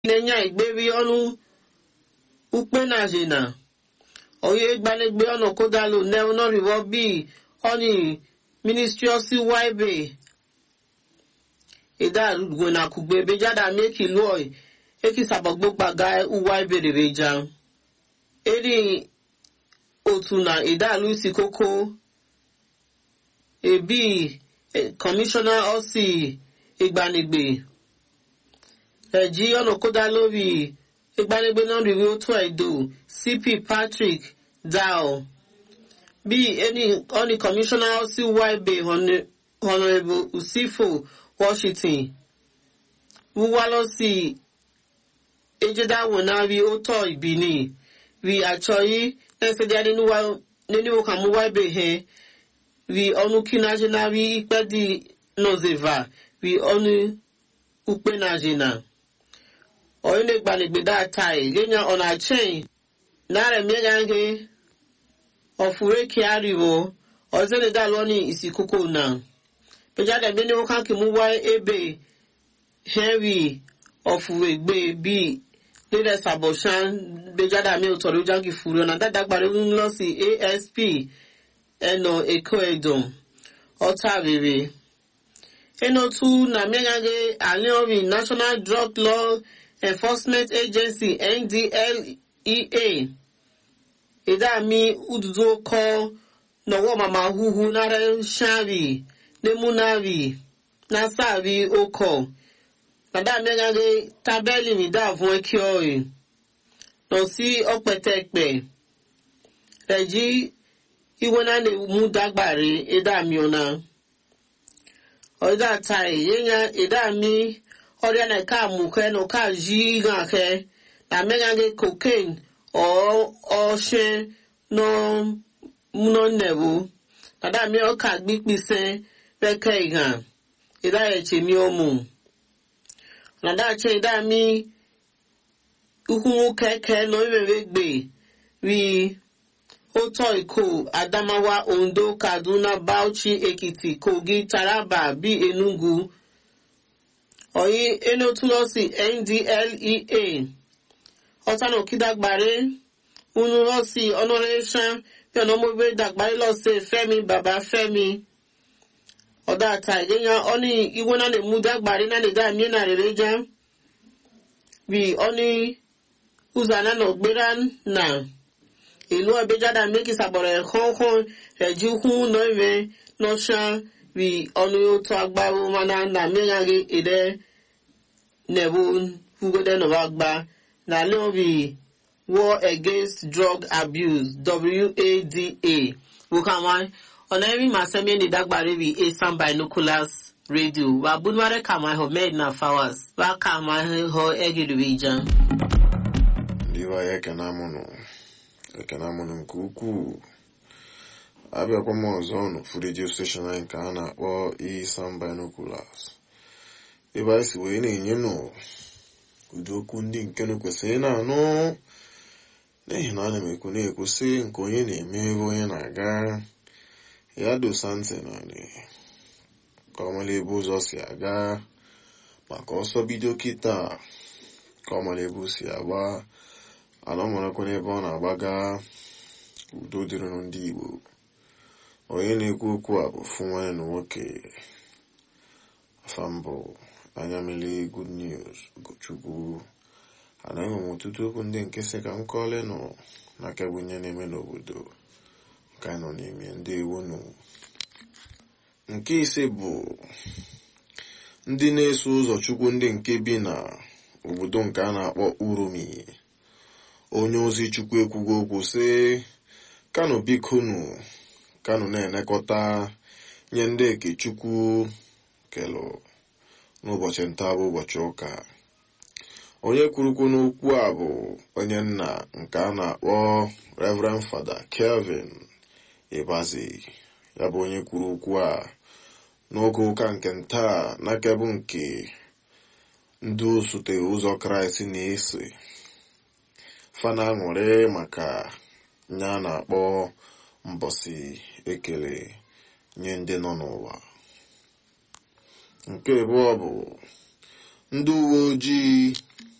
na-enye igberi ọnụ ukpe na jena onye gbanegbe ọnụ kodalu neonoriwo bi ọnị ministry osi waibe ida gwena kugbe bejada meki loi eki sabagbo gbaga uwaibe rebeja eri otu na ida luisi koko ebi kọmishọna osi igbanigbe ẹ̀jí ọ̀nà kódà lórí ìgbanigbe náà rí otu ẹ̀dọ cp patrick dow bí ẹni ọ̀nì kọmíṣánná sí yb honourable usifo washington wíwá lọ sí ejedáwò náà rí ó tọ́ ìbíní rí àjọ yìí ẹsẹ̀ díẹ̀ nínú kàmú yb hẹ́n rí ọ̀nù kínájẹ́ náà rí ìpẹ́ di nọ́zẹ̀và rí ọ̀nù ukpe na jina onye na-egbanigbe datai genya ọ na-achen nara emega ihe ọfureki ariwo ọzọ na dalọni isikuko na pejada ebe ni nwoke nke mụwa ebe henry ọfuregbe bi lere saboshan bejada mi ụtọrọ ụjọ nke furu na dada gbara nlọsi asp eno eko edom ọta rere enotu na mmegharị aliori national drug law enforcement agency ndlea idami ududo kọ nọwọ mama huhu nara shari nemunari nasari okọ nada mmegharị tabeli nidavun ekiori nọ sí ọpẹtẹpẹ rẹjí iwe na na-emu dagbari idami ọna ọdọ ata ìyẹnyà ìdáàmì ọrịa na ka mùkẹ na ka jí gan kẹ na mẹgàgẹ cocaine ọ ọṣẹ nọ múná nẹwò nàdàmì ọkà gbígbísẹ pẹkẹ ìhàn ìdáyẹ chèmí ọmọ nàdàchẹ ìdáàmì ukwu kẹkẹ nọ ìrẹrẹ gbè rí Oto Iko, Adamawa, Ondo, Kaduna, Bauchi, Ekiti, Kogi, Taraba, bí Enugu. Ọ̀yí Enotulosi NDLEA. Ọ̀tánà Kídàgbàrẹ́, Unulosi, Honoration, bí ọ̀nà ọmọbìnrin dàgbàrẹ́ lọ́sẹ̀ Fẹ́mi, Bàbá Fẹ́mi. Ọ̀dà àtà ìdẹ́yà ọ́ní ìwé náà lè mú dàgbàrẹ́ náà lè dá àmì náà rere jẹ́. Bí ọ́ní Uzana nà gbéra náà ìlú ẹgbẹjáda méjì sàbọrẹ kọọkan ẹjú kún lọrẹ lọsàn rí ọnù tó agbáwo mana na mẹrànrí ìdẹ nẹbù fúgọdẹ nọba gba na lórí war against drug abuse wada wòkàwọn ọ̀nà ẹ̀rí màsẹ́mi ẹni dágbàrí rí asan binoculars radio wà búnwárẹ̀ kàmá ẹ̀họ́ mẹ́rin náà fáwọ́s wà kàmá ẹ̀họ́ ẹ̀gẹ̀rẹ̀ ìjà. ndị be anyị ekene amụnụ ekene amụnụ nke ukwuu abịakwa m ọzọ n'ofu redio steshọn anyị nke a na-akpọ isan binoculars ebe anyị si wee na-enye nụ ụdị okwu ndị nke nụ kwesịrị na-anụ n'ihi na ana m ekwu na-ekwu sị nke onye na-eme ebe onye na-aga ya dosa ntị naanị ka ọ mara ebe ụzọ si aga maka ọsọ bido kịta ka ọ mara ebe o si agba ala marakwa n'ebe ọ na-agbaga udo dịrịnụ ndị igbo onye na-ekwu okwu a bụ fụ nwanne na nwoke afambụ anya mmiri good news ugochukwu anaghị m ọtụtụ okwu ndị nke sị ka m kọọlenụ n'aka bụ ihe na-eme n'obodo nke anyị nọ n'ime ndị ewonu nke ise bụ ndị na-eso ụzọ chukwu ndị nke bi na obodo nke a na-akpọ uromi onye ozi chukwu ekwugo okwu sị kanụ bikonu kanụ na-enekọta nye ndị eke chukwu kelụ n'ụbọchị nta bụ ụbọchị ụka onye kwurukwu n'okwu a bụ onye nna nke a na-akpọ reverend fada kelvin ibazi ya bụ onye kwuru okwu a n'oge ụka nke ntaa n'akebu nke ndị osote ụzọ kraịst na-eso fana aṅụrị maka nye a na-akpọ mbọsị ekele nye ndị nọ n'ụwa nke abụọ bụ ndị uwe ojii